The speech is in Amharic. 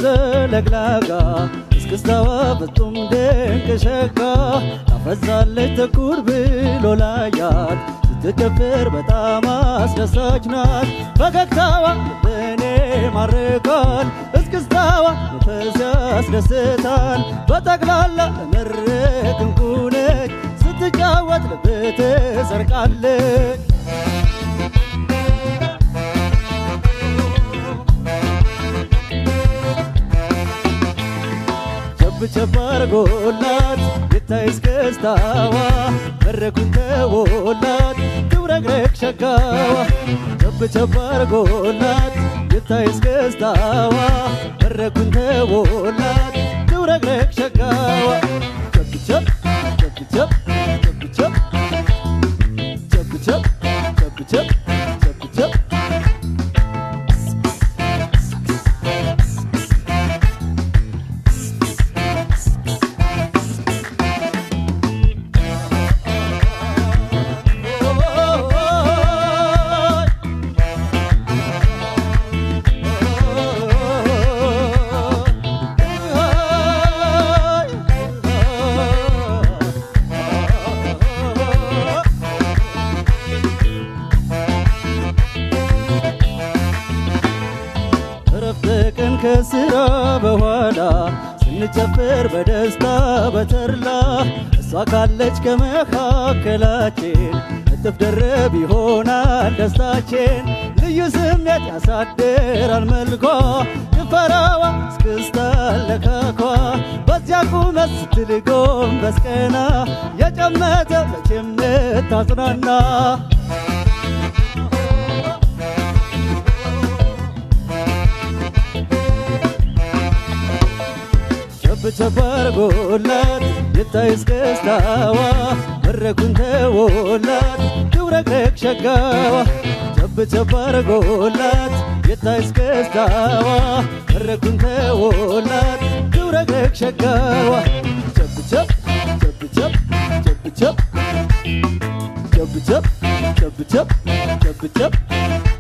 ለግላጋ እስክስታዋ ፍጹም ድንቅ ሸጋ ታፈዛለች ትኩር ብሎ ላያት ስትጨፍር በጣም አስደሳች ናት። ፈገግታዋ ልብን ማርካል፣ እስክስታዋ መንፈስ ያስደስታል። በጠቅላላ ለመድረክ እንቁ ነች፣ ስትጫወት ልብ ትሰርቃለች። ቸብ ቸብ አርጎላት ይታይ እስክስታዋ መድረኩን ተወላት ትውረግረግ ሸጋዋ ቸብ ቸብ አርጎላት ይታይ እስክስታዋ መድረኩን ተወላት ትውረግረግ ሸጋዋ ቸብ ቸብ ቸብ ቸብ ቸብ ቸብ ቸብ ቸብ ቸብ ቸብ ቸብ ቸብ እረፍት ቀን ከስራ በኋላ ስንጨፍር በደስታ በተርላ እሷ ካለች ከመካከላችን እጥፍ ድርብ ይሆናል ደስታችን። ልዩ ስሜት ያሳድራል መልኳ ጭፈራዋ እስክስታ ለካኳ በዚያ ቁመት ስትል ጎንበስ ቀና የጨመተ መቼም ታጽናና ቸብ ቸብ አርጎላት ይታይ እስክስታዋ መድረኩን ተወላት ትውረግረግ ሸጋዋ ቸብ ቸብ አርጎላት ይታይ እስክስታዋ መድረኩን ተወላት ትውረግረግ ሸጋዋ ቸብ ቸብ ቸብ ቸብ ቸብ ቸብ ቸብ ቸብ ቸብ ቸብ ቸብ ቸብ